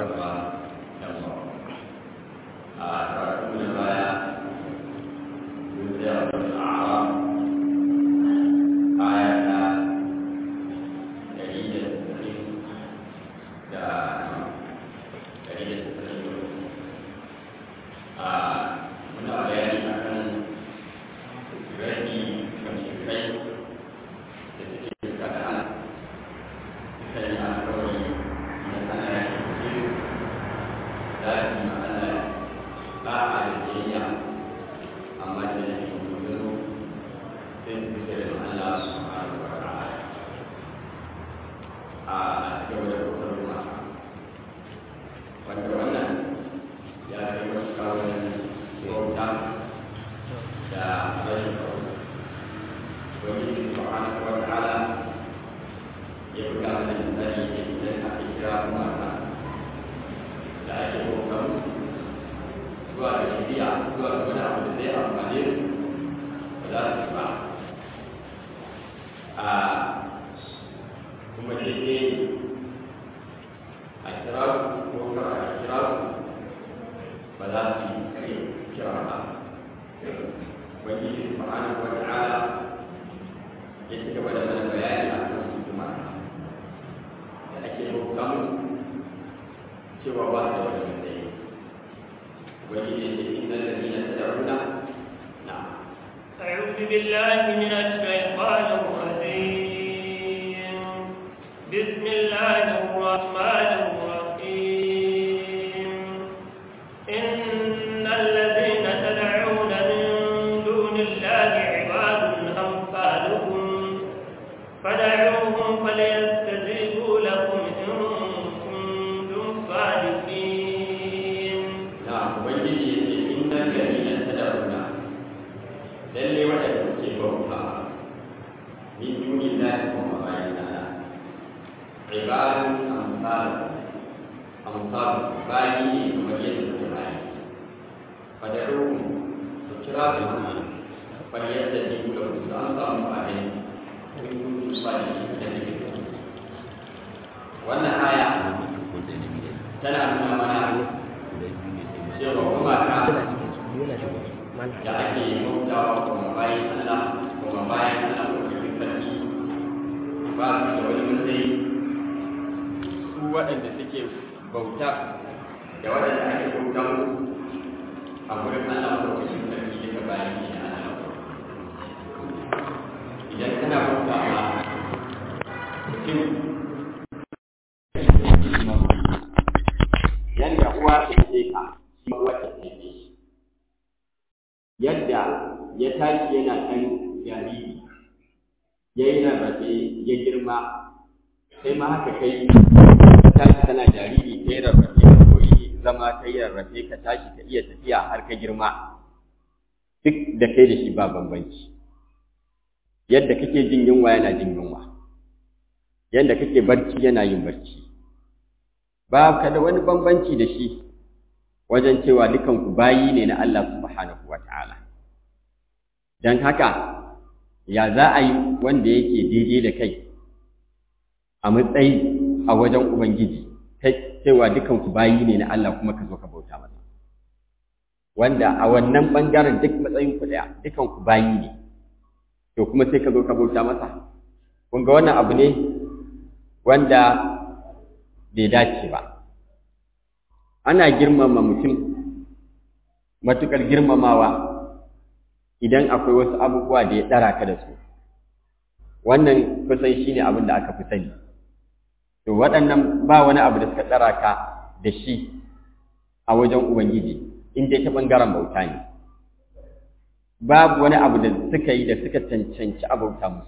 wa yamma a karatu na baya mun tsaya wani a'ara aya ta ɗari da tasirin da ɗari da tasirin a muna bayani a kan rani mashirkai da suke kada suka yi alkawari na ana yaki cikin zafi ma'ana ba a da jiyya amma da yake gudu sai su fi da Allah su ma'ana wa ta'ala a cikin da kusa ruwa wanda wannan ya kai wasu kawai bauta da rashin bauta wani subhanahu wa ta'ala ya buga mana misali da idan aka kira mata da ake bauta musu zuwa da shari'a zuwa da wani abu da zai amfane su ba za su ba a kuma daidai a kira su ko kar a kira su ba za su yi kira ba wani subhanahu wa ta'ala ya ci gaba da mana bayani a kan su kuma da ake bauta musu cewa ba su da wani matsayi wani ne da inna lalina tad'una na أعوذ بالله من الشيطان الرجيم بسم الله الرحمن الرحيم إن الذين تدعون من دون الله عباد أمثالكم فدعوهم فليستجيبوا لكم إن كنتم صادقين na ubangiji ya ce inna lalina tad'una lalle waɗanda ke bauta min duni lahi kuma bayan Allah ibadun amsal amsal bayi ne kamar yadda suke bayi fadaruhum ku kira su fal yadda ji ku da su an samu bayi kun kuntu sadi da ne wannan aya tana nuna mana cewa kuma ta da ake bautawa kuma bayan Allah kuma bayan Allah ko cikin sarki ba su da wani matsayi su waɗanda suke bauta da waɗanda ake bauta musu a wurin Allah ko cikin sarki daga bayan ne na Allah idan kana bauta ma mutum yadda uwa ta ce ka shi ma uwa ta ce shi yadda ya tashi yana ɗan jariri ya yi rarrafe ya girma sai ma haka kai ka tashi kana jariri ka yi rarrafe ka koyi zama ka yi rarrafe ka tashi ka iya tafiya har ka girma duk da kai da shi ba bambanci yadda kake jin yunwa yana jin yunwa yadda kake barci yana yin barci ba ka da wani bambanci da shi wajen cewa dukanku bayi ne na Allah subhanahu wa ta'ala. Don haka, ya za a yi wanda yake daidai da kai a matsayi a wajen Ubangiji, cewa dukanku bayi ne na Allah kuma ka zo ka bauta masa. Wanda a wannan ɓangaren duk matsayin ku ɗaya, dukanku bayi ne, to kuma sai ka zo ka bauta masa. Kun ga wannan abu ne wanda bai dace ba. ana girmama mutum matuƙar girmamawa idan akwai wasu abubuwa da ya ɗara ka da su wannan kusan shi ne abin da aka fi sani to waɗannan ba wani abu da suka ɗara ka da shi a wajen ubangiji in dai ta ɓangaren bauta ne babu wani abu da suka yi da suka cancanci a bauta musu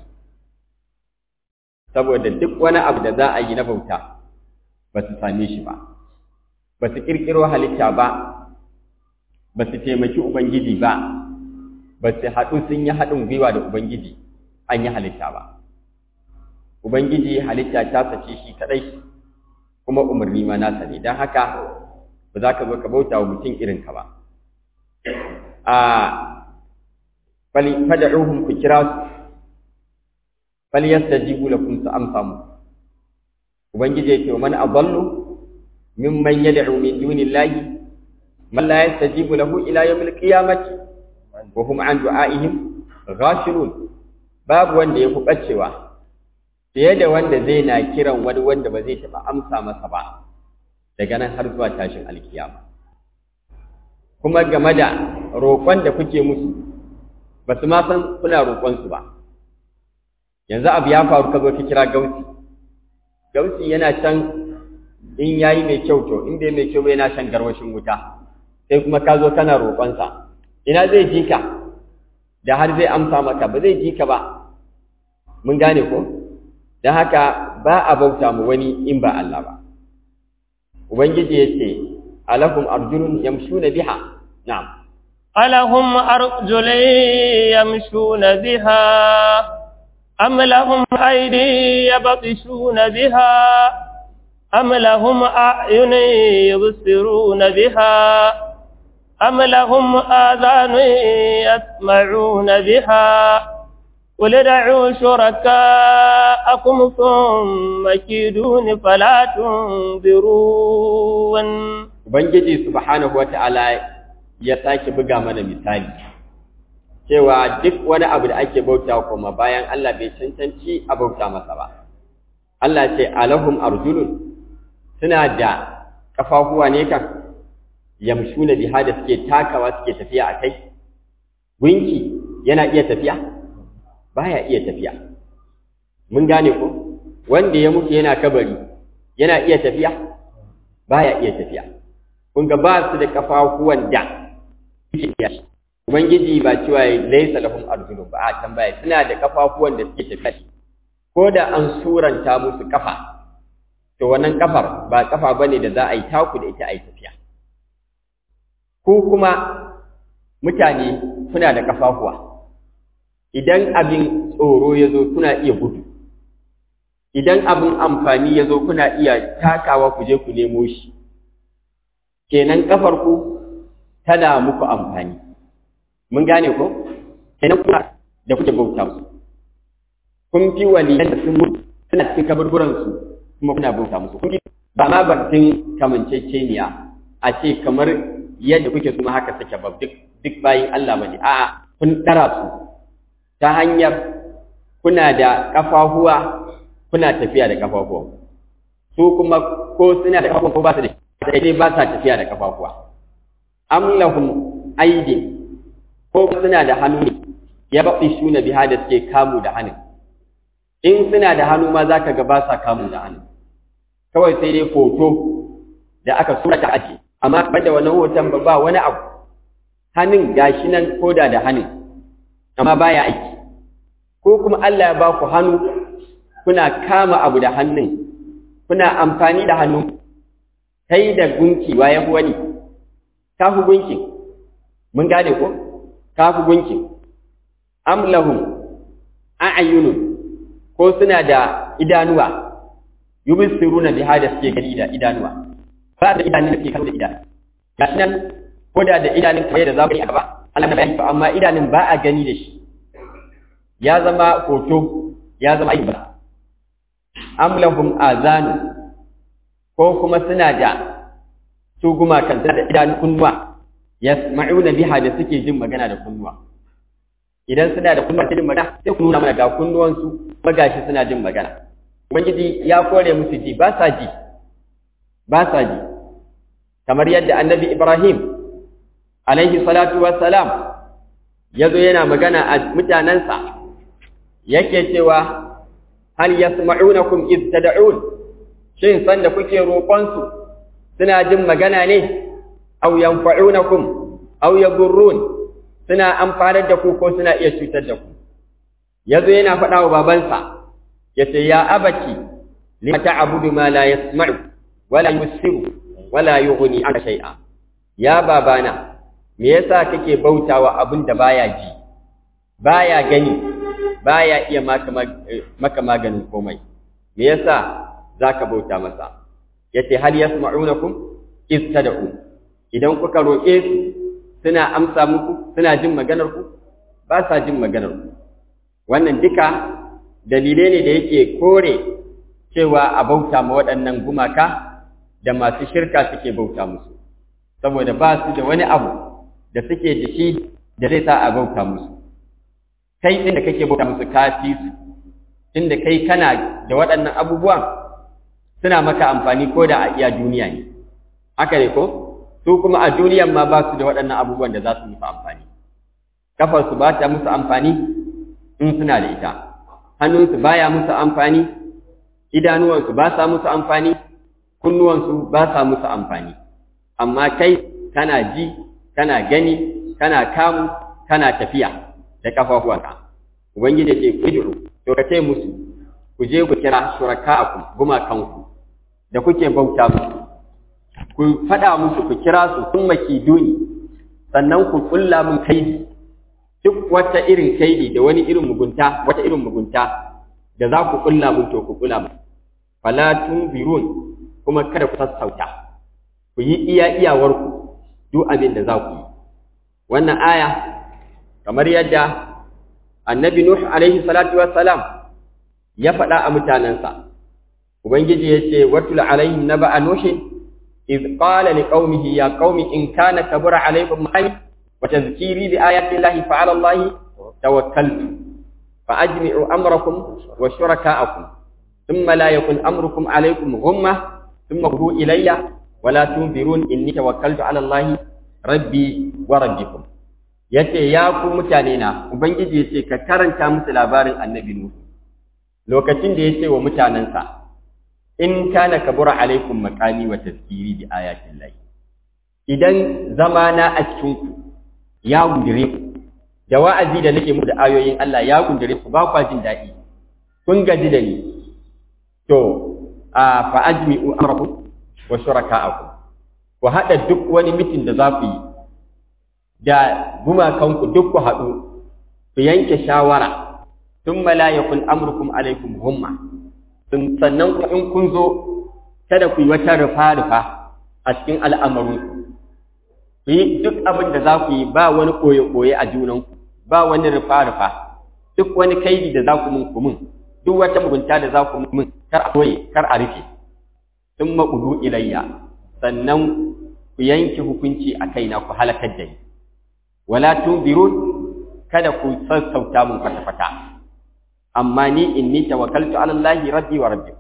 saboda duk wani abu da za a yi na bauta ba su same shi ba ba su ƙirƙiro halitta ba, ba su taimaki Ubangiji ba, ba su haɗu sun yi haɗin gwiwa da Ubangiji an yi halitta ba. Ubangiji halitta ta sace shi kaɗai, kuma umarni ma nasa ne, don haka ba za ka zo ka bauta wa mutum irinka ba. A fada'uhum ku kira su, falyastajibu lakum su amsa mu. Ubangiji ya ce wa man adallu mimman yad'u min dunillahi man la yastajibu lahu ila yawmil qiyamati wa hum an du'aihim ghafilun babu wanda ya bacewa fiye da wanda zai na kiran wani wanda ba zai taɓa amsa masa ba daga nan har zuwa tashin alkiyama kuma game da roƙon da kuke musu ba su ma san kuna roƙonsu ba yanzu abu ya faru ka zo ka kira gausi gausi yana can in yayi mai kyau to in bai mai kyau ba yana shan garwashin wuta sai kuma ka zo kana roƙonsa ina zai ji ka da har zai amsa maka ba zai ji ka ba mun gane ko don haka ba a bauta mu wani in ba Allah ba ubangiji ya ce alahum arjulun yamshuna biha na'am alahum arjulun yamshuna biha am lahum aydi yabtishuna biha am lahum a'yunun yubsiruna biha am lahum adhanun yasma'una biha قل ادعوا شركاءكم ثم كيدون فلا تنظرون Ubangiji subhanahu wata'ala ya sake buga mana misali cewa duk wani abu da ake bauta kuma bayan Allah bai cancanci a bauta masa ba Allah ce alahum arjulun suna da kafafuwa ne kan yamshuna biha da suke takawa suke tafiya a kai gunki yana iya tafiya baya iya tafiya mun gane ko wanda ya mutu yana kabari yana iya tafiya baya iya tafiya kun ga ba su da kafafuwan da suke tafiya ubangiji ba cewa laysa lahum arjulun ba a tambaya suna da kafafuwan da suke tafiya ko da an suranta musu kafa to wannan kafar ba kafa bane da za a yi taku da ita a yi tafiya ko kuma mutane kuna da kafafuwa idan abin tsoro ya zo kuna iya gudu idan abin amfani ya zo kuna iya takawa ku je ku nemo shi kenan ƙafarku tana muku amfani mun gane ko kenan kuna da kuke bauta musu kun fi waliyan da sun mutu suna cikin kaburburansu kuma kuna bauta musu kun fi ba ma batun kamanceceniya a ce kamar yadda kuke kuma haka suke ba duk duk bayin Allah bane a'a kun ɗara su ta hanyar kuna da ƙafafuwa kuna tafiya da ƙafafuwa su kuma ko suna da ƙafafuwa ko ba su da sai dai ba sa tafiya da ƙafafuwa am lahum aidin ko suna da hannu ne ya baɓi shuna biha da suke kamu da hannu in suna da hannu ma zaka ga ba sa kamu da hannu kawai sai dai hoto da aka sura ta aji amma banda wannan hoton ba ba wani abu hannun gashi nan koda da hannun amma baya aiki ko kuma Allah ya ba ku hannu kuna kama abu da hannun kuna amfani da hannu kai da gunki waye wani ka fi gunki mun gane ko ka fi gunki am lahum a'yunun ko suna da idanuwa yubsiruna biha da suke gani da idanuwa ba da idanun da suke kallo da idanu gashi nan ko da da idanun kai da za ku yi a gaba Allah na bayani amma idanun ba a gani da shi ya zama hoto ya zama ayyuka am lahum azanu ko kuma suna da su gumakan da idanun kunnuwa yasma'una biha da suke jin magana da kunnuwa idan suna da kunnuwa jin magana sai ku nuna mana ga kunnuwansu kuma gashi suna jin magana ubangiji ya kore musu ji ba sa ji ba sa ji kamar yadda annabi ibrahim alaihi salatu wassalam ya zo yana magana a mutanensa yake cewa hal yasma'unakum iz tad'un shin sanda kuke roƙonsu suna jin magana ne aw yanfa'unakum aw yadurrun suna amfanar da ku ko suna iya cutar da ku yazo yana faɗa wa babansa yace ya abaki lima ta'budu ma la yasma'u wala yusiru wala yughni anka shay'a ya babana me yasa kake bautawa abin da baya ji baya gani baya iya maka maka maganin komai me yasa zaka bauta masa yace hal yasma'unakum iz tad'u idan kuka roƙe su suna amsa muku suna jin maganar ku ba sa jin maganar ku wannan duka dalilai ne da yake kore cewa a bauta ma waɗannan gumaka da masu shirka suke bauta musu saboda ba su da wani abu da suke da shi da zai sa a bauta musu kai ɗin da kake bauta musu ka fi su inda kai kana da waɗannan abubuwan suna maka amfani ko da a iya duniya ne haka ne ko su kuma a duniyan ma ba su da waɗannan abubuwan da za su musu amfani kafarsu ba ta musu amfani in suna da ita hannunsu baya musu amfani idanuwansu ba sa musu amfani kunnuwansu ba sa musu amfani amma kai kana ji kana gani kana kamu kana tafiya da kafafuwanka ubangiji ce ku jiru to ka ce musu ku je ku kira shuraka'akum gumakanku da kuke bauta musu ku faɗa musu ku kira su sun makiduni sannan ku kulla mun kaidi duk wata irin kaidi da wani irin mugunta wata irin mugunta da za ku kulla mun to ku kulla mun fala tunzirun kuma kada ku sassauta ku yi iya iyawarku duk abin da za ku yi wannan aya kamar yadda annabi nuh alaihi salatu wassalam ya faɗa a mutanensa ubangiji ya ce watul alaihim naba'a nuhin إذ قال لقومه يا قوم إن كان كبر عليكم معي وتذكيري بآيات الله فعلى الله توكلت فأجمعوا أمركم وشركاءكم ثم لا يكن أمركم عليكم غمة ثم قلوا إلي ولا تنذرون إني توكلت على الله ربي وربكم yace ya ku mutane na ubangiji yace ka karanta musu labarin annabi nuhu lokacin da yace wa mutanansa in kana kabura alaikum maqami wa tazkiri bi ayatin lahi idan zamana a cikin ku ya gundire ku da wa'azi da nake muku da ayoyin Allah ya gundire ku ba kwa jin daɗi kun gaji da ni to a fa ajmi'u amrakum wa shuraka'akum ku hada duk wani mitin da za ku yi da gumakanku duk ku haɗu ku yanke shawara thumma la yakun amrukum alaikum humma sannan in kun zo kada ku yi wata rufa-rufa a cikin al'amarin ku yi duk abin da za ku yi ba wani koye-koye a junanku ba wani rufa-rufa duk wani kaidi da za ku mun ku mun duk wata mugunta da za ku mun kar a koye kar a rufe sun maƙudu ilayya sannan ku yanke hukunci a kaina ku halakar da ni wala tunzirun kada ku sassauta mun kwata-kwata amma ni inni tawakkaltu ala Allah rabbi wa rabbikum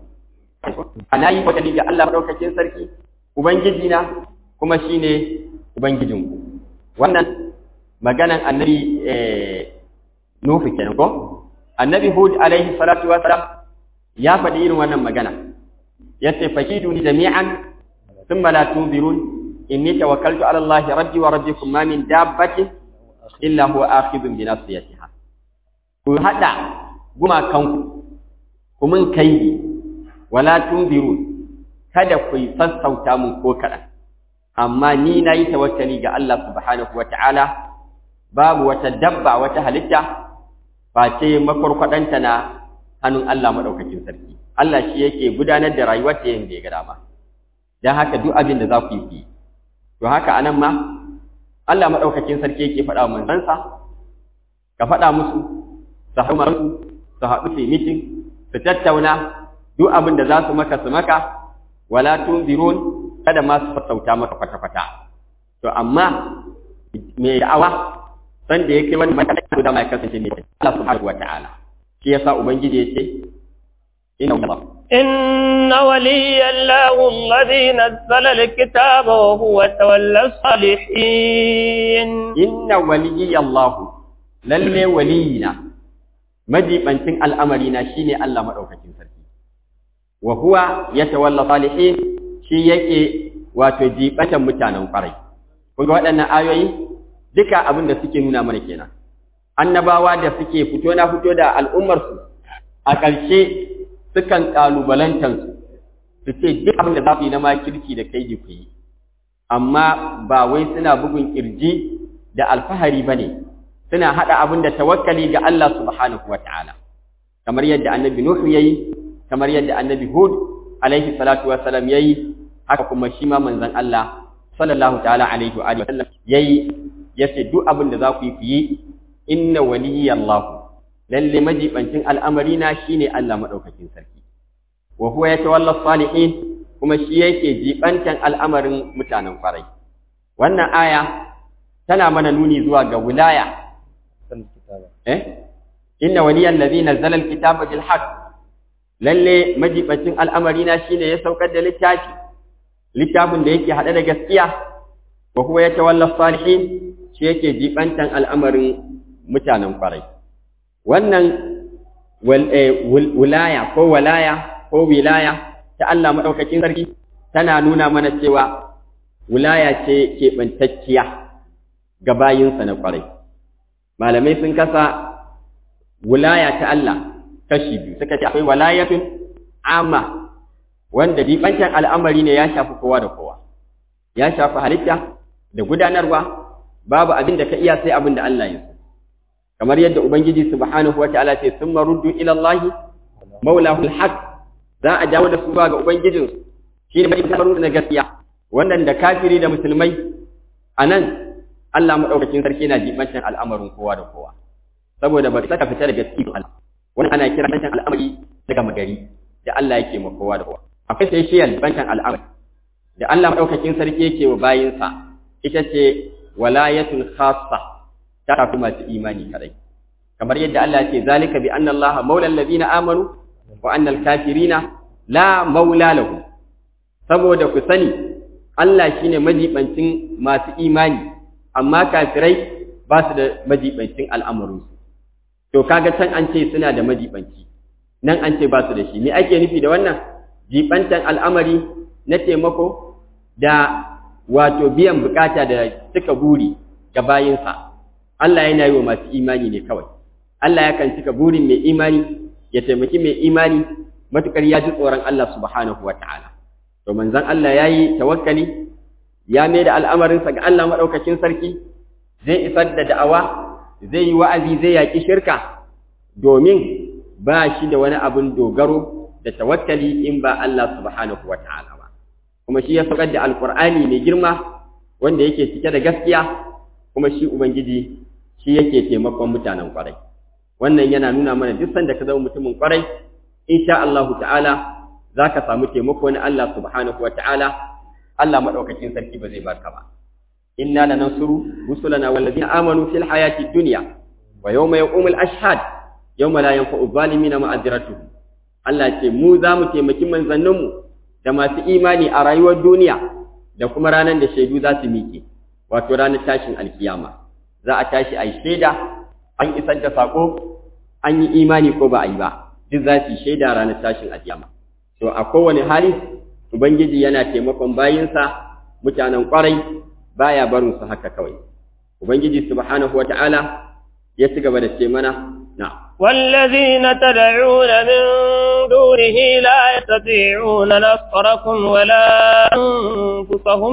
ana yi tawakkali ga Allah madaukakin sarki ubangiji na kuma shine ubangijin ku wannan maganan annabi eh Nuhu kenan ko annabi Hud alaihi salatu wa salam ya faɗi irin wannan magana yace fakiduni jami'an thumma la tunzirun inni tawakkaltu ala Allah rabbi wa rabbikum ma min dabbatin illa huwa akhidhun bi nasiyatiha ku hada gumakanku ku mun kaidi wala tunzirun kada ku sassauta mun ko kaɗan amma ni na yi tawakkali ga Allah subhanahu wa ta'ala babu wata dabba wata halitta face makwarkwaɗanta na hannun Allah maɗaukakin sarki Allah shi yake gudanar da rayuwar ta yadda ya ga dama don haka duk abin da za ku yi to haka anan ma Allah maɗaukakin sarki yake faɗa wa manzansa ka faɗa musu su haɗu su haɗu su yi mitin su tattauna duk abin da za su maka su maka wala tunzirun kada ma su sassauta maka kwata-kwata to amma mai da'awa san da yake wani matakin da mai kasance ne Allah subhanahu wa ta'ala shi yasa ubangiji yace inna Allah إن ولي الله الذي نزل الكتاب وهو تولى الصالحين inna waliyyi Allah lalle waliyina majibancin al'amarina shine Allah madaukakin sarki wa huwa yatawalla salihin shi yake wato jibatan mutanen kwarai kun ga waɗannan ayoyi duka abin da suke nuna mana kenan annabawa da suke fito na fito da al'ummarsu a ƙarshe sukan ƙalubalantansu su ce duk abin da za su yi na makirki da kai ku yi amma ba wai suna bugun kirji da alfahari ba ne suna haɗa abin da tawakkali ga Allah subhanahu wa ta'ala kamar yadda annabi Nuhu ya yi kamar yadda annabi Hud alaihi salatu wa salam ya yi haka kuma shi ma manzon Allah sallallahu ta'ala alaihi wa sallam ya yi ya ce duk abin da za ku yi ku yi inna waliyallahu lalle majibancin al'amari na shine Allah madaukakin sarki wa huwa yatawalla salihin kuma shi yake jibantan al'amarin mutanen kwarai wannan aya tana mana nuni zuwa ga wilaya eh inna waliyan ladhi nazzala alkitaba bil haqq lalle majibacin al'amari na shine ya saukar da littafi littafin da yake hade da gaskiya wa huwa yatawalla salihin shi yake jibantan al'amarin mutanen kwarai wannan wilaya ko walaya ko wilaya ta Allah madaukakin sarki tana nuna mana cewa wilaya ce keɓantacciya ga bayinsa na kwarai malamai sun kasa wilaya ta Allah kashi biyu suka ce akwai walayatun amma wanda dibancan al'amari ne ya shafi kowa da kowa ya shafi halitta da gudanarwa babu abin da ka iya sai abin da Allah ya so kamar yadda ubangiji subhanahu wataala ce summa ruddu ila Allah maulahu alhaq za a dawo da su zuwa ga ubangijin shi ne mai na gaskiya wannan da kafiri da musulmai anan Allah madaukakin sarki yana jibancin al'amarin kowa da kowa saboda ba saka fita daga cikin Allah wannan ana kira bantan al'amari daga magari da Allah yake ma kowa da kowa akwai sai shi bantan al'amari da Allah madaukakin sarki yake wa bayinsa ita ce walayatul khassa ta tafi masu imani kadai kamar yadda Allah ce zalika bi anna Allah maula alladhina amanu wa anna al-kafirina la maula lahu saboda ku sani Allah shine majibancin masu imani amma kafirai ba su da majibancin al'amarin su to kaga can an ce suna da majibanci nan an ce ba su da shi me ake nufi da wannan jibantan al'amari na taimako da wato biyan bukata da cika buri ga bayinsa Allah yana yi wa masu imani ne kawai Allah yakan cika burin mai imani ya taimaki mai imani matukar ya ji tsoron Allah subhanahu wa ta'ala to manzon Allah ya yi tawakkali ya mai da al'amarinsa ga Allah maɗaukacin sarki zai isar da da'awa zai yi wa'azi zai yaƙi shirka domin ba shi da wani abin dogaro da tawakkali in ba Allah subhanahu wa ta'ala ba kuma shi ya saukar da alƙur'ani mai girma wanda yake cike da gaskiya kuma shi ubangiji shi yake taimakon mutanen kwarai wannan yana nuna mana duk sanda ka zama mutumin kwarai insha Allah ta'ala zaka samu taimako na Allah subhanahu wa ta'ala Allah madaukakin sarki ba zai barka ba inna lanansuru rusulana wallazina amanu fil hayati dunya wa yawma yaqumul ashhad yawma la yanfa'u zalimina ma'adiratuhum Allah ce mu za mu taimaki manzanninmu da masu imani a rayuwar duniya da kuma ranar da shaidu za su miƙe wato ranar tashin alkiyama za a tashi a yi shaida an isar da saƙo an yi imani ko ba a yi ba duk za su yi shaida ranar tashin alkiyama to a kowane hali ubangiji yana taimakon bayinsa mutanen ƙwarai baya barin su haka kawai ubangiji subhanahu wata'ala ya ci gaba da ce mana na والذين تدعون من دونه لا يستطيعون نصركم ولا أنفسهم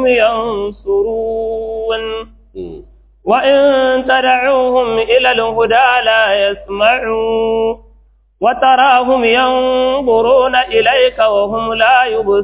ينصرون وإن تدعوهم إلى الهدى لا يسمعوا وتراهم ينظرون إليك وهم لا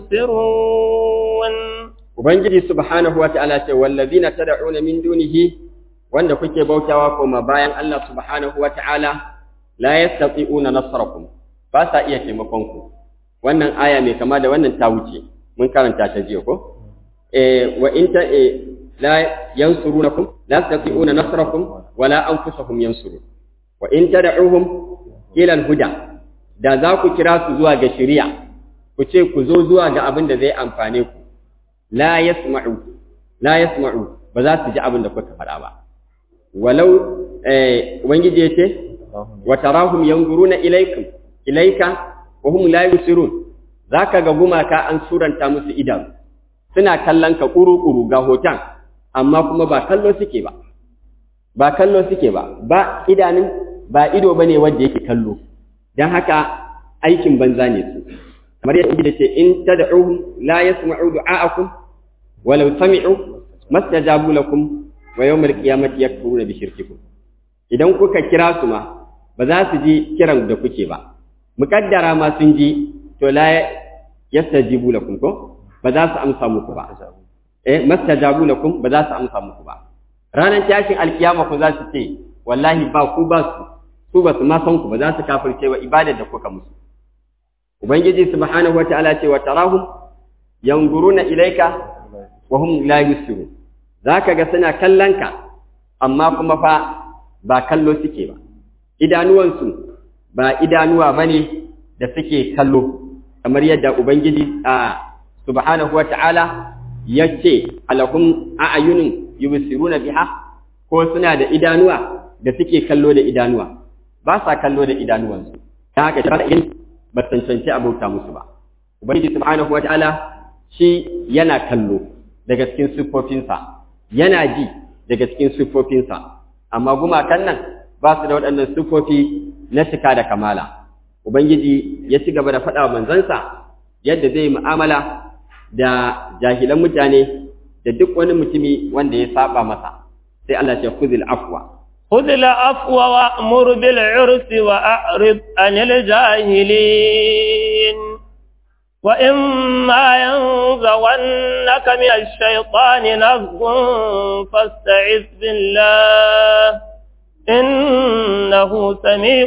يبصرون Ubangiji subhanahu wa ta'ala ce, Wallazina tad'una min dunihi wanda kuke bautawa koma bayan Allah subhanahu wa ta'ala la yastati'una nasrakum ba sa iya taimakon ku wannan aya mai kama da wannan ta wuce mun karanta ta jiya ko eh wa in ta eh la yansurunakum la yastati'una nasrakum wala anfusakum yansurun wa in tad'uhum ila al-huda da za ku kira su zuwa ga shari'a ku ce ku zo zuwa ga abin da zai amfane ku la yasma'u la yasma'u ba za su ji abin da kuka faɗa ba walau eh ubangiji yace wa tarahum yanzuruna ilaykum ilayka wa hum la yusirun zaka ga gumaka an suranta musu idan suna kallon ka kuru-kuru ga hoton amma kuma ba kallo suke ba ba kallo suke ba ba idanun ba ido bane wanda yake kallo dan haka aikin banza ne su kamar yadda ce in tad'uhum la yasma'u du'a'akum walau sami'u mastajabu lakum wa yawmal qiyamati yakfuruna bi shirkikum idan kuka kira su ma ba za su ji kiran da kuke ba muƙaddara ma sun ji to la yastajibu lakum ko ba za su amsa muku ba eh mastajabu lakum ba za su amsa muku ba ranar tashin alkiyama ku za su ce wallahi ba ku ba su su ba su ma san ku ba za su kafirce wa ibadar da kuka musu ubangiji subhanahu wataala ce wa tarahum yanzuruna ilaika wa hum la yusiru zaka ga suna kallonka amma kuma fa ba kallo suke ba idanuwansu ba idanuwa bane da suke kallo kamar yadda ubangiji a subhanahu wata'ala yace alakum a'yunun yubsiruna biha ko suna da idanuwa da suke kallo da idanuwa ba sa kallo da idanuwansu ta haka ta in ba cancanci abauta musu ba ubangiji subhanahu wata'ala shi yana kallo daga cikin siffofinsa yana ji daga cikin siffofinsa amma gumakan nan ba su da waɗannan siffofi na cika da kamala ubangiji ya ci gaba da faɗa wa manzansa yadda zai mu'amala da jahilan mutane da duk wani mutumi wanda ya saba masa sai Allah ya khudhil afwa خذ العفو وأمر بالعرف وأعرض عن الجاهلين وإما ينزغنك من الشيطان نزغ فاستعذ بالله إنه سميع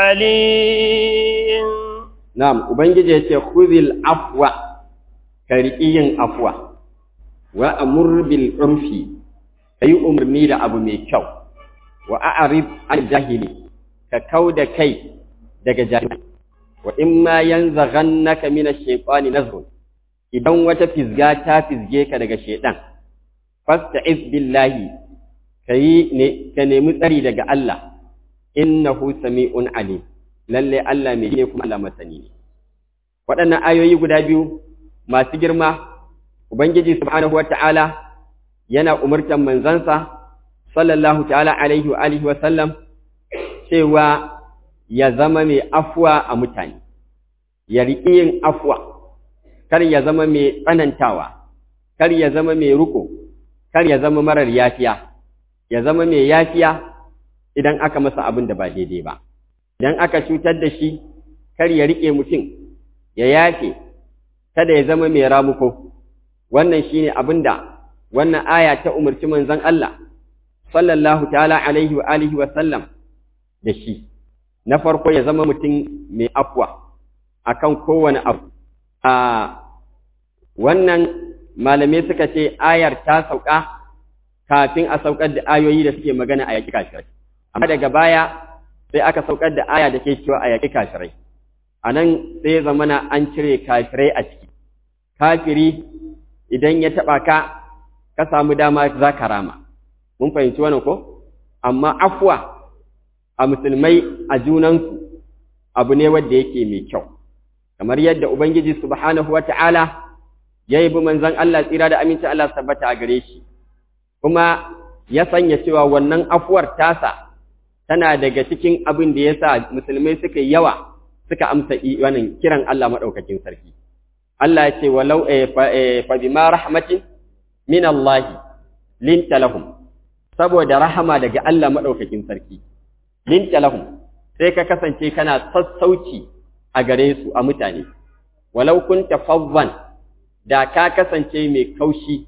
عليم نعم وبنجي يتي خذ العفو كريين عفو وأمر بالعرف أي أمرني لأبو ميكو وأعرض عن الجاهلي ككود كي دك جاهلي wa in ma yanzaghannaka min ash-shaytani nazghun idan wata fizga ta fizge ka daga shaytan fasta'iz billahi kai ne ka nemi tsari daga Allah innahu sami'un alim lalle Allah mai ne kuma Allah masani ne waɗannan ayoyi guda biyu masu girma ubangiji subhanahu wata'ala yana umurtan manzansa sallallahu ta'ala alaihi wa alihi wa sallam cewa ya zama mai afuwa a mutane, ya riƙi yin afuwa, kar ya zama mai tsanantawa, kar ya zama mai ruko, kar ya zama marar yafiya, ya zama mai yafiya idan aka masa abin da ba daidai ba. Idan aka cutar da shi, kar ya riƙe mutum, ya yafe, kada ya zama mai ramuko. Wannan shi ne abin da wannan aya ta umarci manzon Allah, sallallahu ta'ala alaihi wa alihi wa sallam da shi. na farko ya zama mutum mai afwa akan kowane abu a wannan malamai suka ce ayar ta sauka kafin a saukar da ayoyi da suke magana a yaƙi kashirai amma daga baya sai aka saukar da aya da ke cewa a yaƙi kashirai a nan sai zamana an cire kashirai a ciki kafiri idan ya taɓa ka ka samu dama za ka rama mun fahimci wannan ko amma afwa a musulmai a junansu abu ne wanda yake mai kyau kamar yadda ubangiji subhanahu wata'ala ya yi bi manzon Allah tsira da aminci Allah tabbata a gare shi kuma ya sanya cewa wannan afuwar tasa tana daga cikin abin da ya sa musulmai suka yi yawa suka amsa wannan kiran Allah maɗaukakin sarki Allah ya ce walau fa bima rahmatin min Allah linta lahum saboda rahama daga Allah maɗaukakin sarki linta lahum sai ka kasance kana sassauci a gare su a mutane walau kunta fawwan da ka kasance mai kaushi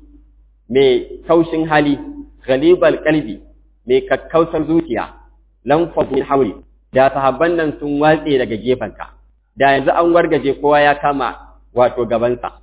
mai kaushin hali ghalibal qalbi mai kakkausar zuciya lam min hawli da sahabban nan sun watse daga gefanka da yanzu an wargaje kowa ya kama wato gabansa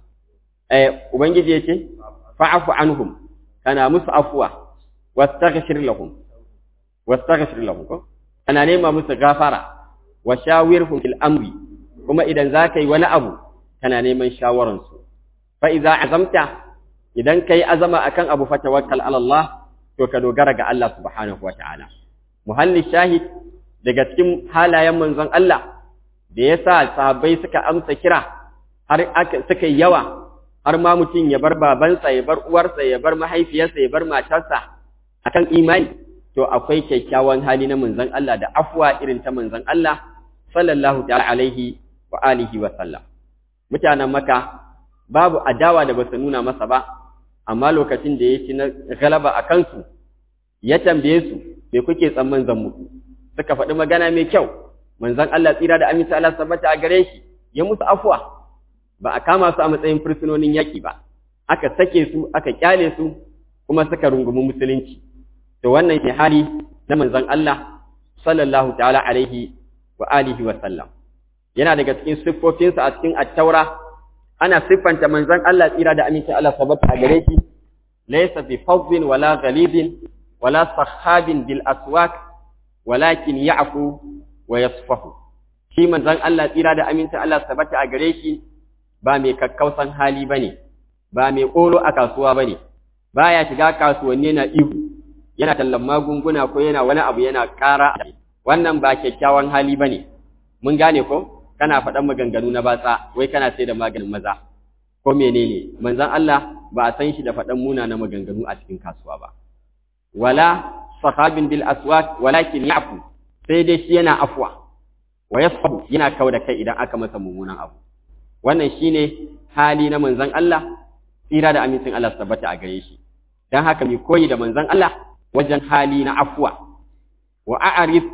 eh ubangiji yace fa'fu anhum kana musu afwa wastaghfir lahum wastaghfir lahum ko ana nema musu gafara wa shawirhum fil amri kuma idan za ka yi wani abu kana neman shawararsu fa idza azamta idan kai azama akan abu fa tawakkal ala Allah to ka dogara ga Allah subhanahu wataala muhalli shahid daga cikin halayen manzon Allah da yasa sahabbai suka amsa kira har aka suka yi yawa har ma mutum ya bar babansa ya bar uwarsa ya bar mahaifiyarsa ya bar matarsa akan imani to akwai kyakkyawan hali na manzon Allah da afwa irin ta manzon Allah sallallahu ta'ala alaihi wa alihi wa sallam mutanen maka babu adawa da basu nuna masa ba amma lokacin da ya ci na galaba a kansu ya tambaye su me kuke tsamman zan muku suka faɗi magana mai kyau manzon Allah tsira da aminci Allah sabbata a gare shi ya musu afwa ba a kama su a matsayin fursunonin yaƙi ba aka sake su aka kyale su kuma suka rungumi musulunci to wannan ne hali na manzon Allah sallallahu ta'ala alaihi wa alihi wa sallam yana daga cikin siffofinsa a cikin attaura ana siffanta manzon Allah tsira da aminci Allah sabata a gare shi laysa bi fadhin wala ghalidin wala sahabin bil aswaq walakin ya'fu wa yasfahu shi manzon Allah tsira da aminci Allah sabata a gare shi ba mai kakkausan hali bane ba mai kolo a kasuwa bane baya shiga kasuwanni na ihu yana tallan magunguna ko yana wani abu yana ƙara wannan ba kyakkyawan hali bane mun gane ko kana faɗan maganganu na batsa wai kana sai da maganin maza ko menene manzon Allah ba a san shi da faɗan muna na maganganu a cikin kasuwa ba wala sahabin bil aswaq walakin ya'fu sai dai shi yana afwa wa yasfahu yana kauda kai idan aka masa mummunan abu wannan shine hali na manzon Allah tsira da amincin Allah tabbata a gare shi dan haka mai koyi da manzon Allah wajen hali na afwa wa a'rif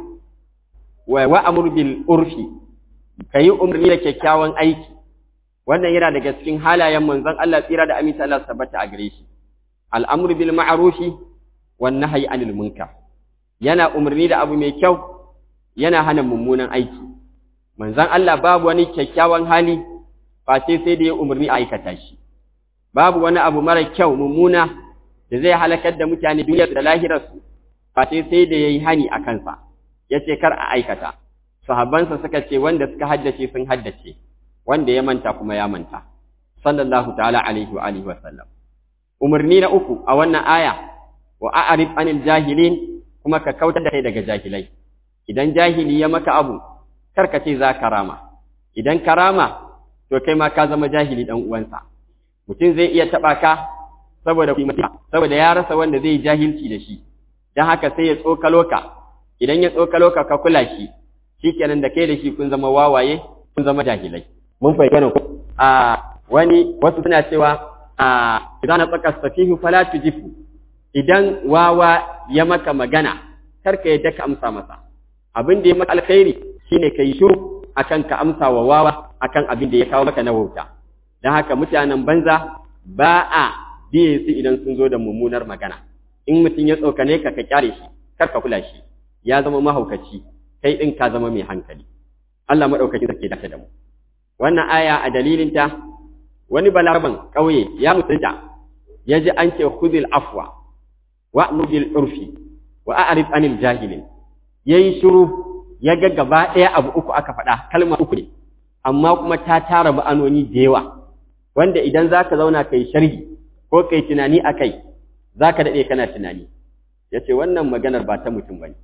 wa wa'mur bil urfi kayi umarni da kyakkyawan aiki wannan yana daga cikin halayen manzon Allah tsira da amincin Allah tabbata a gare shi al'amru bil ma'rufi wan nahyi anil munkar yana umarni da abu mai kyau yana hana mummunan aiki manzon Allah babu wani kyakkyawan hali face sai da ya umarni a aikata shi babu wani abu mara kyau mummuna da zai halakar da mutane duniyar da lahirarsu face sai da yayi hani a kansa yace kar a aikata sahabbansa suka ce wanda suka haddace sun haddace wanda ya manta kuma ya manta sallallahu ta'ala alaihi wa alihi wa sallam umarni na uku a wannan aya wa a'rif anil jahilin kuma ka kautar da kai daga jahilai idan jahili ya maka abu kar ka ce za ka rama idan ka rama to kai ma ka zama jahili dan uwansa mutum zai iya taba ka saboda saboda ya rasa wanda zai jahilci da shi dan haka sai ya tsokalo ka idan ya tsokalo ka ka kula shi shikenan da kai da shi kun zama wawaye kun zama jahilai mun fahimta ko a wani wasu suna cewa a idan tsaka safihu fala tujifu idan wawa ya maka magana kar ka yadda ka amsa masa abin da ya maka alkhairi shine kai shiru akan ka amsa wa wawa akan abin da ya kawo maka na wauta dan haka mutanen banza ba a biye su idan sun zo da mummunar magana in mutum ya tsokane ka ka kyare shi kar ka kula shi ya zama mahaukaci kai din ka zama mai hankali Allah madaukaki zake dace da mu wannan aya a dalilin ta wani balaraban kauye ya mutunta ya ji an ce khudil afwa wa'mur bil urfi wa a'rif anil jahilin yayi shiru ya ga gaba ɗaya abu uku aka faɗa kalma uku ne amma kuma ta tara ma'anoni da yawa wanda idan zaka zauna kai sharhi ko kai tunani akai zaka dade kana tunani yace wannan maganar ba ta mutum bane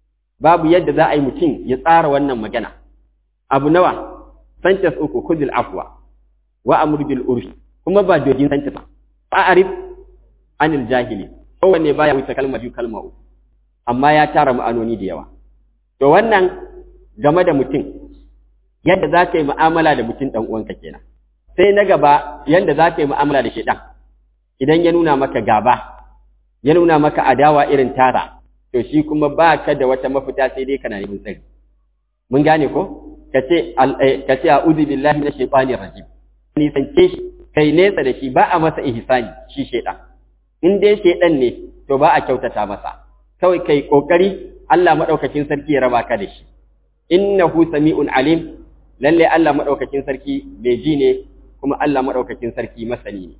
babu yadda za a yi mutum ya tsara wannan magana abu nawa sentence uku khudil afwa wa amr bil urfi kuma ba dogin sentence ba a'rif anil jahili kowanne baya wuce kalma biyu kalma uku amma ya tara ma'anoni da yawa to wannan game da mutum yadda za ka yi mu'amala da mutum ɗan uwanka kenan sai na gaba yadda za ka yi mu'amala da shaidan idan ya nuna maka gaba ya nuna maka adawa irin tara to shi kuma ba ka da wata mafita sai dai kana neman tsari mun gane ko ka ce ka ce a'udhu billahi minash shaitanir rajim ni sance shi kai nesa da shi ba a masa ihsani shi shaidan in dai shaidan ne to ba a kyautata masa kawai kai kokari Allah madaukakin sarki ya raba ka da shi innahu sami'un alim lalle Allah madaukakin sarki bai ji ne kuma Allah madaukakin sarki masani ne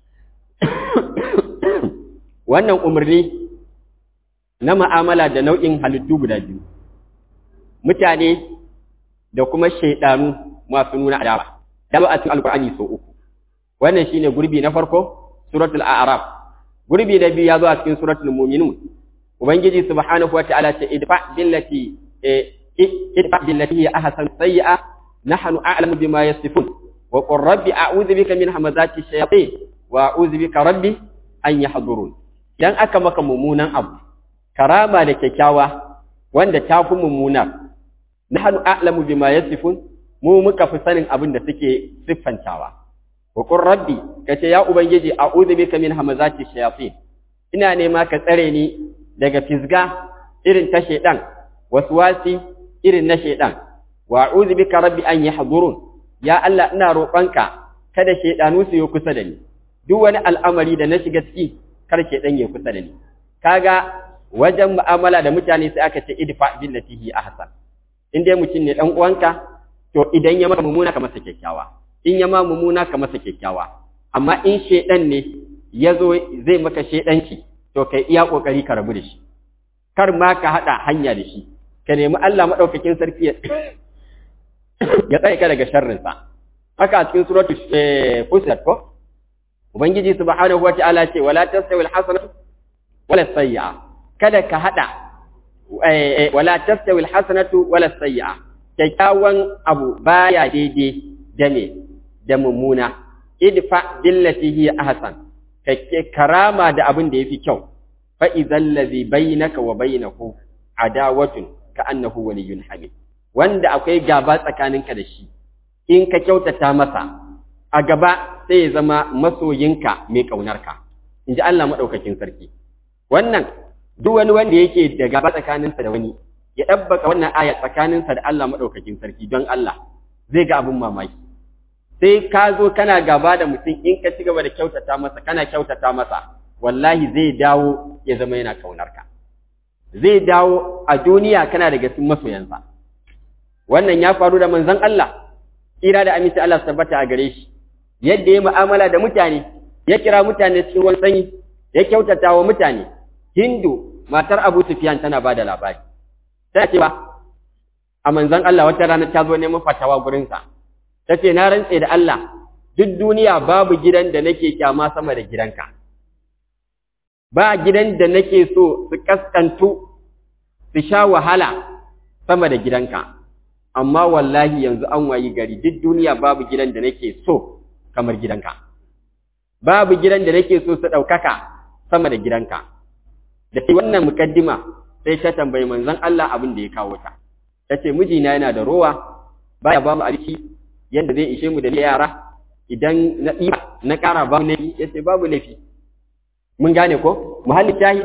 wannan umarni na ma'amala da nau'in halittu guda biyu mutane da kuma shaidanu masu nuna adawa da a cikin alkur'ani sau uku wannan shine gurbi na farko suratul a'raf gurbi na biyu ya zo a cikin suratul mu'minun ubangiji subhanahu wataala ce idfa billati idfa billati hiya ahsan sayyi'a nahnu a'lamu bima yasifun wa qur rabbi a'udhu bika min hamazati shayatin wa a'udhu bika rabbi an yahdurun dan aka maka mummunan abu karama da kyakkyawa wanda ta fi mummuna nahnu a'lamu bima yasifun mu muka fi sanin abin da suke siffantawa wa qur rabbi kace ya ubangiji a'udhu bika min hamazati shayatin ina nema ka tsare ni daga fisga irin ta shaidan waswasi irin na shaidan wa a'udhu bika rabbi an yahdurun ya Allah ina roƙonka kada shaidanu su yi kusa da ni duk wani al'amari da na shiga ciki kar shaidan ya kusa da ni kaga wajen mu'amala da mutane sai aka ce idfa billati hi ahsan in dai mutum ne dan uwanka to idan ya maka mummuna ka masa kyakkyawa in ya ma mummuna ka masa kyakkyawa amma in shedan ne ya zo zai maka shedanci to kai iya kokari ka rabu da shi kar ma ka hada hanya da shi ka nemi Allah madaukakin sarki ya ya tsare ka daga sharrin sa haka a cikin suratu fusilat ko ubangiji subhanahu wataala ce wala tastawi alhasanatu wala sayyi'a kada ka hada wala tastawi alhasanatu wala sayyi'a kyakkyawan abu baya daidai da me da mummuna idfa billati hiya ahsan kake karama da abin da yafi kyau fa idzal ladhi bainaka wa bainahu adawatun ka annahu waliyyun hamid wanda akwai gaba tsakaninka da shi in ka kyautata masa a gaba sai ya zama masoyinka mai kaunarka inji Allah madaukakin sarki wannan duk wani wanda yake da gaba tsakaninsa da wani ya dabbaka wannan aya tsakaninsa da Allah madaukakin sarki don Allah zai ga abin mamaki sai ka zo kana gaba da mutum in ka ci gaba da kyautata masa kana kyautata masa wallahi zai dawo ya zama yana kaunarka zai dawo a duniya kana daga cikin masoyansa wannan ya faru da manzon Allah kira da aminci Allah su tabbata a gare shi yadda ya mu'amala da mutane ya kira mutane cikin wani sanyi ya kyautata wa mutane Hindu matar Abu Sufyan tana bada labari ta ce ba a manzon Allah wata rana ta zo neman fatawa gurinsa ta ce na rantse da Allah duk duniya babu gidan da nake kyama sama da gidanka ba gidan da nake so su kaskantu su sha wahala sama da gidanka amma wallahi yanzu an wayi gari duk duniya babu gidan da nake so kamar gidanka babu gidan da nake so su ɗaukaka sama da gidanka da ke wannan mukaddima sai ta tambayi manzon Allah abin da ya kawo ta ta ce mijina yana da rowa baya ba mu abinci yadda zai ishe mu da yara idan na ɗiba na ƙara ba mu laifi ya ce babu laifi mun gane ko muhalli tahi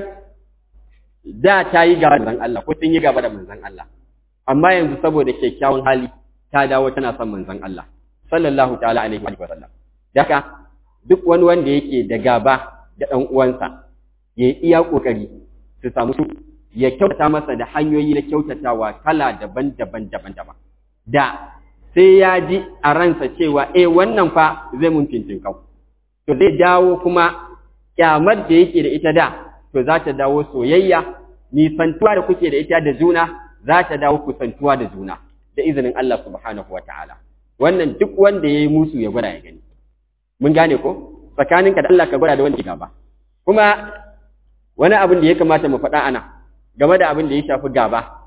da ta yi gaba da manzon Allah ko sun yi gaba da manzon Allah amma yanzu saboda kyakkyawan hali ta dawo tana son manzon Allah sallallahu ta'ala alaihi wa sallam daka duk wani wanda yake da gaba da ɗan uwansa ya yi iya ƙoƙari su samu su ya kyautata masa da hanyoyi na kyautatawa kala daban-daban daban-daban da sai ya ji a ransa cewa eh wannan fa zai mun fintinkau to zai dawo kuma kyamar da yake da ita da to za ta dawo soyayya nisantuwa da kuke da ita da juna za ta dawo kusantuwa da juna da izinin Allah subhanahu wa ta'ala wannan duk wanda ya yi musu ya gwada ya gani mun gane ko tsakaninka da Allah ka gwada da wanda gaba kuma wani abin da ya kamata mu faɗa ana game da abin da ya shafi gaba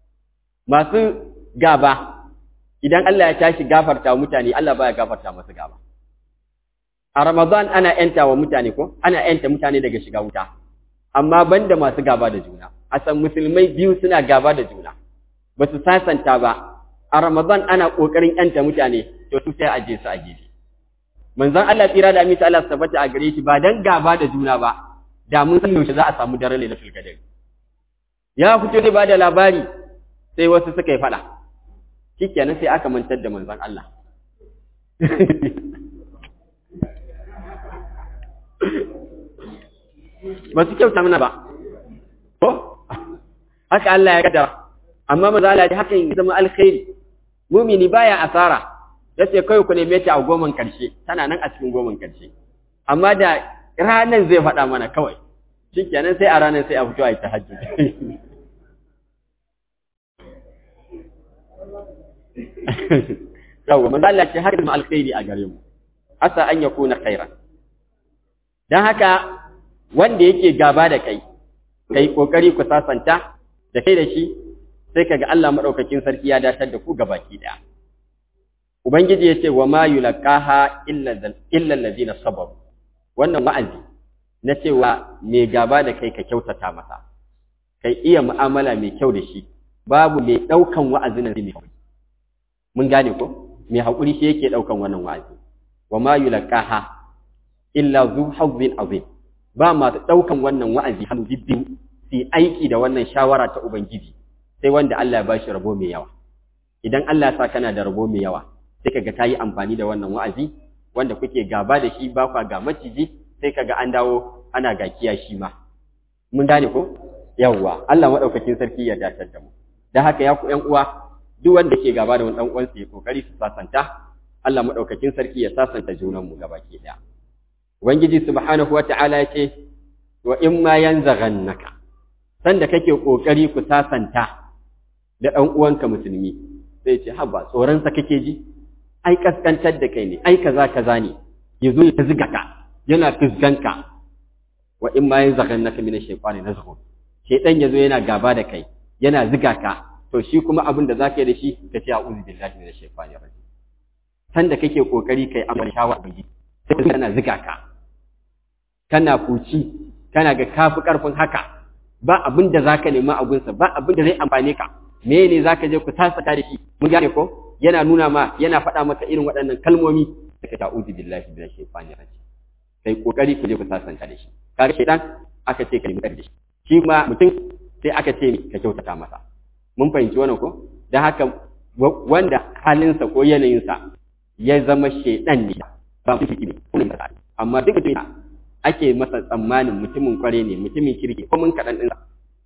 masu gaba idan Allah ya tashi gafarta wa mutane Allah baya gafarta masu gaba a Ramadan ana yanta wa mutane ko ana yanta mutane daga shiga wuta amma banda masu gaba da juna a san musulmai biyu suna gaba da juna ba su sasanta ba a Ramadan ana kokarin yanta mutane to su sai a je su a gefe manzon Allah tsira da aminta Allah tabbata a gare shi ba dan gaba da juna ba da mun san yaushe za a samu daren lailatul qadr ya fito zai ba da labari sai wasu suka yi fada shikenan sai aka mantar da manzon Allah ba su kyauta mana ba ko haka Allah ya kaddara amma maza Allah ya hakan ya zama alkhairi mumini baya asara yace kai ku neme ta a goman karshe tana nan a cikin goman karshe amma da ranan zai faɗa mana kawai shikenan sai a ranar sai a fito a yi tahajjud yawa manzo Allah ce haka ma alkhairi a gare mu asa an yakuna khairan dan haka wanda yake gaba da kai kai kokari ku sasanta da kai da shi sai kaga Allah madaukakin sarki ya datar da ku gabaki daya ubangiji yace wa ma yulqaha illa illa allazina sabaru wannan wa'azi na cewa mai gaba da kai ka kyautata masa kai iya mu'amala mai kyau da shi babu mai daukan wa'azin nan mai mun gane ko mai haƙuri shi yake ɗaukan wannan wa'azi wa ma yulqaha illa zu hazzin azim ba masu ɗaukan wannan wa'azi hannu bibbiyu su aiki da wannan shawara ta ubangiji sai wanda Allah ya bashi rabo mai yawa idan Allah ya sa kana da rabo mai yawa sai kaga kayi amfani da wannan wa'azi wanda kuke gaba da shi ba kwa ga maciji sai kaga an dawo ana ga kiyashi ma mun gane ko yawwa Allah madaukakin sarki ya dace da mu dan haka ya ku ƴan uwa duk wanda ke gaba da wani dan uwansa ya kokari su sasanta Allah madaukakin sarki ya sasanta junan mu gabaki daya ubangiji subhanahu wata'ala ya ce wa in ma yanzaghannaka sanda kake kokari ku sasanta da dan uwanka musulmi sai ce haba tsoron sa kake ji ai kaskantar da kai ne ai kaza kaza ne yazo ya ziga ka yana fisganka wa in ma yanzaghannaka min ash-shaytani nazghun shaytan yazo yana gaba da kai yana ziga ka to shi kuma abin da zaka yi da shi ka ce a'udhu billahi minash shaitani rajim sanda kake kokari kai amma shawara ubangiji sai kana ziga ka kana fuci kana ga kafi karfin haka ba abin da zaka nema a gunsa ba abin da zai amfane ka me ne zaka je ku tasaka da shi mun gane ko yana nuna ma yana faɗa maka irin waɗannan kalmomi da ka ta'udhu billahi minash shaitani rajim kai kokari ku je ku sasanta da shi kaga shaitan aka ce ka nemi da shi shi ma mutum sai aka ce ka kyautata masa mun fahimci wannan ko dan haka wanda halinsa ko yanayinsa ya zama shaitan ne ba mutum kirki ne amma duk mutum ake masa tsammanin mutumin kware ne mutumin kirki ko mun kaɗan ɗinsa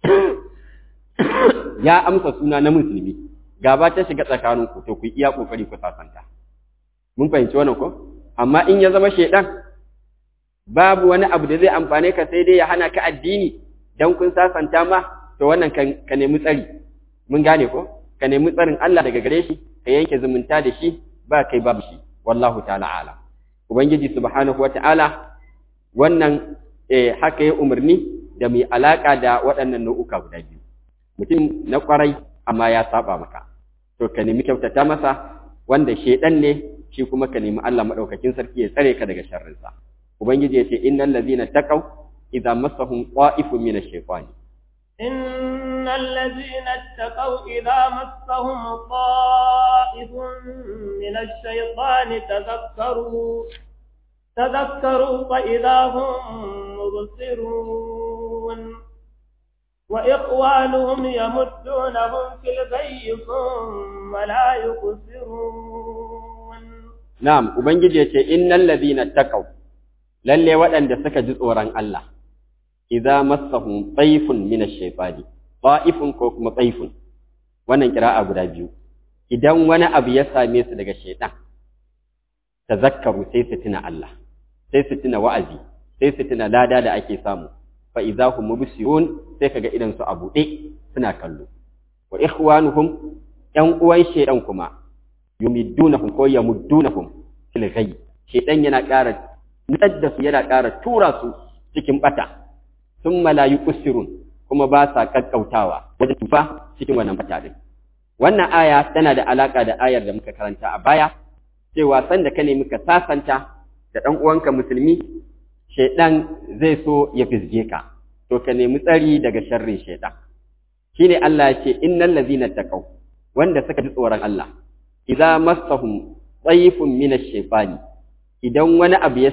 ya amsa suna na musulmi gaba ta shiga tsakanin ku to ku iya kokari ku sasanta mun fahimci wannan ko amma in ya zama shaitan babu wani abu da zai amfane ka sai dai ya hana ka addini dan kun sasanta ma to wannan ka nemi tsari mun gane ko ka nemi tsarin Allah daga gare shi ka yanke zumunta da shi ba kai babu shi wallahu ta'ala alam ubangiji subhanahu wata'ala wannan eh, haka ya umarni da mai alaka da waɗannan nau'uka guda biyu mutum na kwarai amma ya saba maka to ka nemi kyautata masa wanda shedan ne shi kuma ka nemi Allah madaukakin sarki ya tsare ka daga sharrinsa ubangiji ya ce innal ladina taqaw idza massahum qa'ifun min ash-shaytani إن الذين اتقوا إذا مسهم طائف من الشيطان تذكروا تذكروا فإذا هم مبصرون وإخوانهم يمدونهم في الغي ثم لا يقصرون نعم وبنجي إن الذين اتقوا lalle waɗanda suka ji tsoron Allah idza massahum tayfun min ash-shaytani ta'ifun ko kuma tayfun wannan kira'a guda biyu idan wani abu ya same su daga shaytan tazakkaru sai su tuna Allah sai su tuna wa'azi sai su tuna lada da ake samu fa idza hum mubsirun sai kaga idan su a buɗe suna kallo wa ikhwanuhum yan uwan shaytan kuma yumiddunahum ko yamuddunahum fil ghayb shaytan yana ƙara nutsar da su yana ƙara tura su cikin bata sun malayu kusirun kuma ba sa kakkautawa wajen tufa cikin wannan bata din wannan aya tana da alaka da ayar da muka karanta a baya cewa san da ka nemi ka sasanta da ɗan uwanka musulmi shaidan zai so ya fizge ka to ka nemi tsari daga sharrin shaidan shine Allah ya ce innal ladzina taqaw wanda suka ji tsoron Allah idza massahum tsayifun min ash-shaytani idan wani abu ya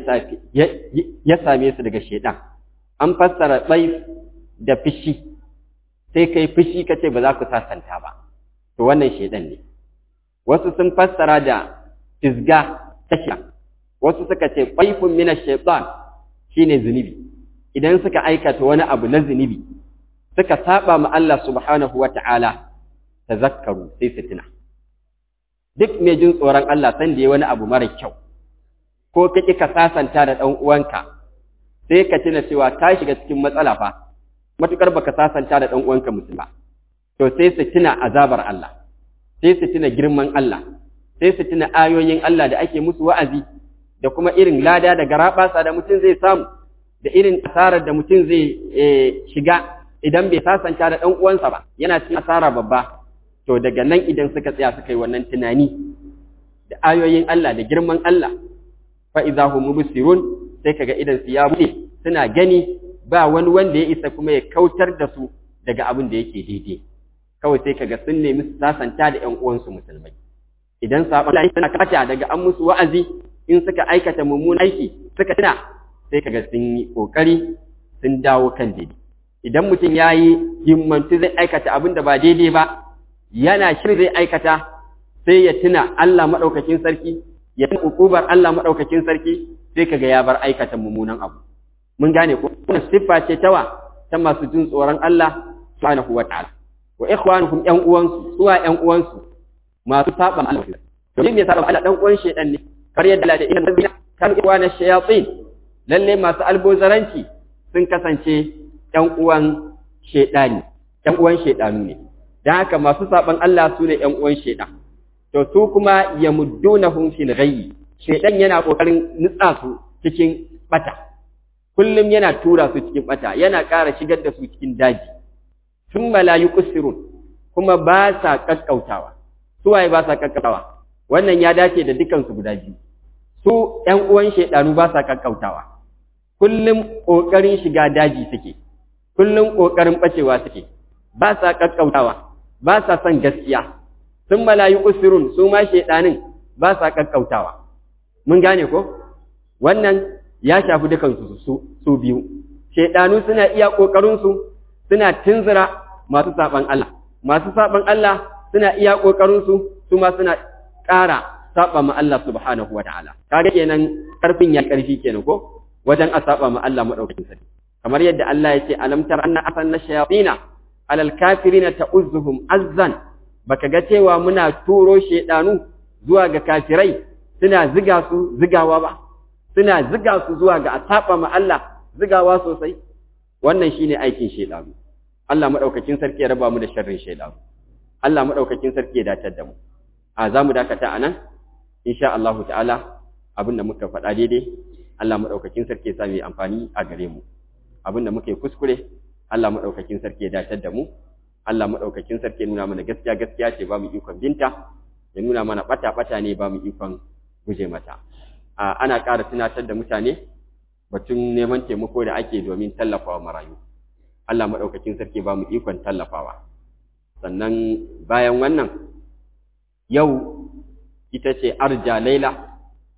same su daga shaidan an fassara tsaif da fishi sai kai fishi ka ce ba za ku sasanta ba to wannan shaidan ne wasu sun fassara da fisga ta shi wasu suka ce tsaifun mina shaitan shine zunubi idan suka aikata wani abu na zunubi suka saba ma Allah subhanahu wa ta'ala tazakkaru sai su tuna duk mai jin tsoron Allah san da ya wani abu mara kyau ko ka ƙi ka sasanta da ɗan uwanka sai ka tuna cewa ka shiga cikin matsala fa matukar baka sasanta da ɗan uwanka musulma to sai su tuna azabar Allah sai su tuna girman Allah sai su tuna ayoyin Allah da ake musu wa'azi da kuma irin lada da garaɓasa da mutum zai samu da irin asarar da mutum zai shiga idan bai sasanta da ɗan uwansa ba yana cikin asara babba to daga nan idan suka tsaya suka yi wannan tunani da ayoyin Allah da girman Allah fa idza hum mubsirun sai kaga idan su ya bude suna gani ba wani wanda ya isa kuma ya kautar da su daga abin da yake daidai kawai sai kaga sun nemi su sasanta da ƴan uwansu musulmai idan sabon Allah suna kata daga an musu wa'azi in suka aikata mummunan aiki suka tuna sai kaga sun yi kokari sun dawo kan daidai idan mutum ya yi himmantu zai aikata abin da ba daidai ba yana shirin zai aikata sai ya tuna Allah maɗaukakin sarki ya tuna ukubar Allah maɗaukakin sarki sai kaga ya bar aikata mummunan abu mun gane ko wannan siffa ce tawa ta masu jin tsoron Allah subhanahu wa ta'ala wa ikhwanuhum yan uwansu suwa yan uwansu masu saba Allah to me yasa Allah dan uwan shedan ne kar yadda Allah da inna rabbina kan iwana shayatin lalle masu albozaranci sun kasance ƴan uwan shedani ƴan uwan shedanu ne dan haka masu saban Allah su ne ƴan uwan shedan to su kuma yamuddunahum fil ghayyi shedan yana kokarin nutsa su cikin bata kullum yana tura su cikin bata yana ƙara shigar da su cikin daji sun malayu kusirun kuma ba sa kakkautawa su waye ba sa kakkautawa wannan ya dace da dukansu guda biyu su ƴan uwan shaidanu ba sa kakkautawa kullum ƙoƙarin shiga daji suke kullum ƙoƙarin ɓacewa suke ba sa kakkautawa ba sa son gaskiya sun malayu kusirun su ma shaidanin ba sa kakkautawa mun gane ko wannan ya shafi dukansu su, su biyu shaidanu suna iya ƙoƙarinsu suna tunzura masu saɓan Allah masu saɓan Allah suna iya ƙoƙarinsu su ma suna ƙara saɓa ma Allah subhanahu wa ta'ala kaga kenan ƙarfin ya ƙarfi kenan ko wajen a saɓa ma Allah maɗaukakin sarki kamar yadda Allah ya ce alamtar anna asanna shayatina alal kafirina ta'uzzuhum azzan baka ga cewa muna turo shaidanu zuwa ga kafirai suna ziga su zigawa ba suna ziga su zuwa ga a saba ma Allah zigawa sosai wannan shine aikin shedanu Allah madaukakin sarki ya raba mu da sharrin shedanu Allah madaukakin sarki ya datar da mu a zamu dakata anan insha Allah ta'ala abinda muka faɗa daidai Allah madaukakin sarki ya sa mu amfani a gare mu abinda muka yi kuskure Allah madaukakin sarki ya datar da mu Allah madaukakin sarki ya nuna mana gaskiya gaskiya ce ba mu ikon binta ya nuna mana bata bata ne ba mu ikon guje mata ana ƙara tunatar da mutane batun neman taimako da ake domin tallafawa marayu Allah maɗaukakin sarki ba mu ikon tallafawa sannan bayan wannan yau ita ce arja laila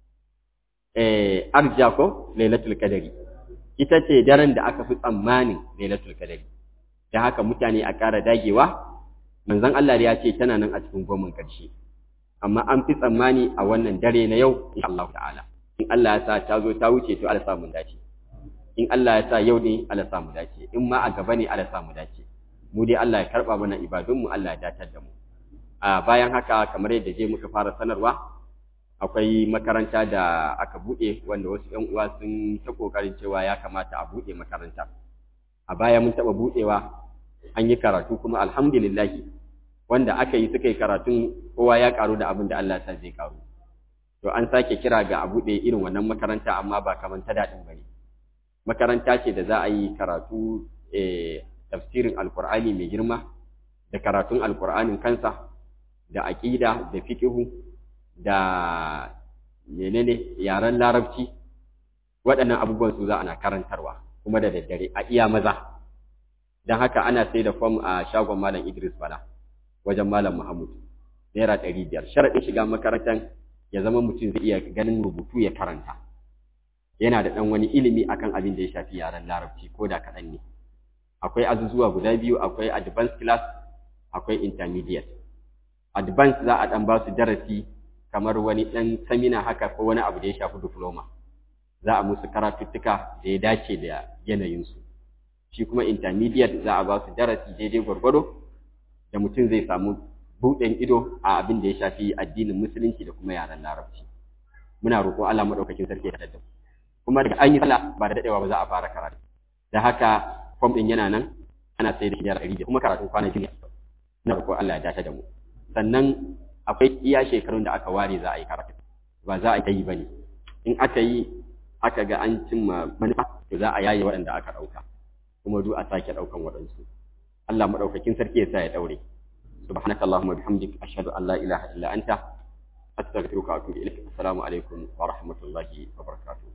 eh arja ko lailatul qadari ita ce daren da aka fi tsammanin lailatul qadari da haka mutane a ƙara dagewa manzon Allah ya ce tana nan a cikin goman ƙarshe amma an fi tsammani a wannan dare na yau insha Allah ta'ala in Allah ya sa ta zo ta wuce to Allah samu dace in Allah ya sa yau ne Allah samu dace in ma a gaba ne Allah samu dace mu dai Allah ya karba mana ibadun mu Allah ya datar da mu a bayan haka kamar yadda je muka fara sanarwa akwai makaranta da aka bude wanda wasu ƴan uwa sun ta kokarin cewa ya kamata a bude makaranta a baya mun taba budewa an yi karatu kuma alhamdulillah wanda aka yi suka yi karatun kowa ya karu da abin da Allah ta zai karu to an sake kira ga a buɗe irin wannan makaranta amma ba kamar ta daɗin ba ne makaranta ce da za a yi karatu tafsirin alkur'ani mai girma da karatun alkur'anin kansa da aƙida da fiƙihu da menene yaren larabci waɗannan abubuwan su za ana karantarwa kuma da daddare a iya maza don haka ana sai da fom a shagon malam idris bala wajen malam Muhammad naira ɗari biyar sharaɗin shiga makarantar ya zama mutum zai iya ganin rubutu ya karanta yana da ɗan wani ilimi akan abin da ya shafi yaren larabci ko da kaɗan ne akwai azuzuwa guda biyu akwai advanced class akwai intermediate advanced za a ɗan ba su darasi kamar wani ɗan samina haka ko wani abu da ya shafi diploma za a musu karatuttuka da ya dace da yanayinsu shi kuma intermediate za a ba su darasi daidai gwargwado da mutum zai samu buɗin ido a abin da ya shafi addinin musulunci da kuma yaren larabci muna roƙo Allah madaukakin sarki ya daddau kuma daga an yi sallah ba da dadewa ba za a fara karatu da haka form din yana nan ana sai da hidiyar ɗari kuma karatun kwana biyu na roƙo Allah ya dace da mu sannan akwai iya shekarun da aka ware za a yi karatu ba za a yi ba ne in aka yi aka ga an cimma manufa to za a yaye waɗanda aka ɗauka kuma duk a sake ɗaukan waɗansu Allah madaukakin sarki ya sa ya daure subhanakallahumma bihamdik ashhadu an la ilaha illa anta astaghfiruka wa atubu ilaik assalamu alaikum wa rahmatullahi wa barakatuh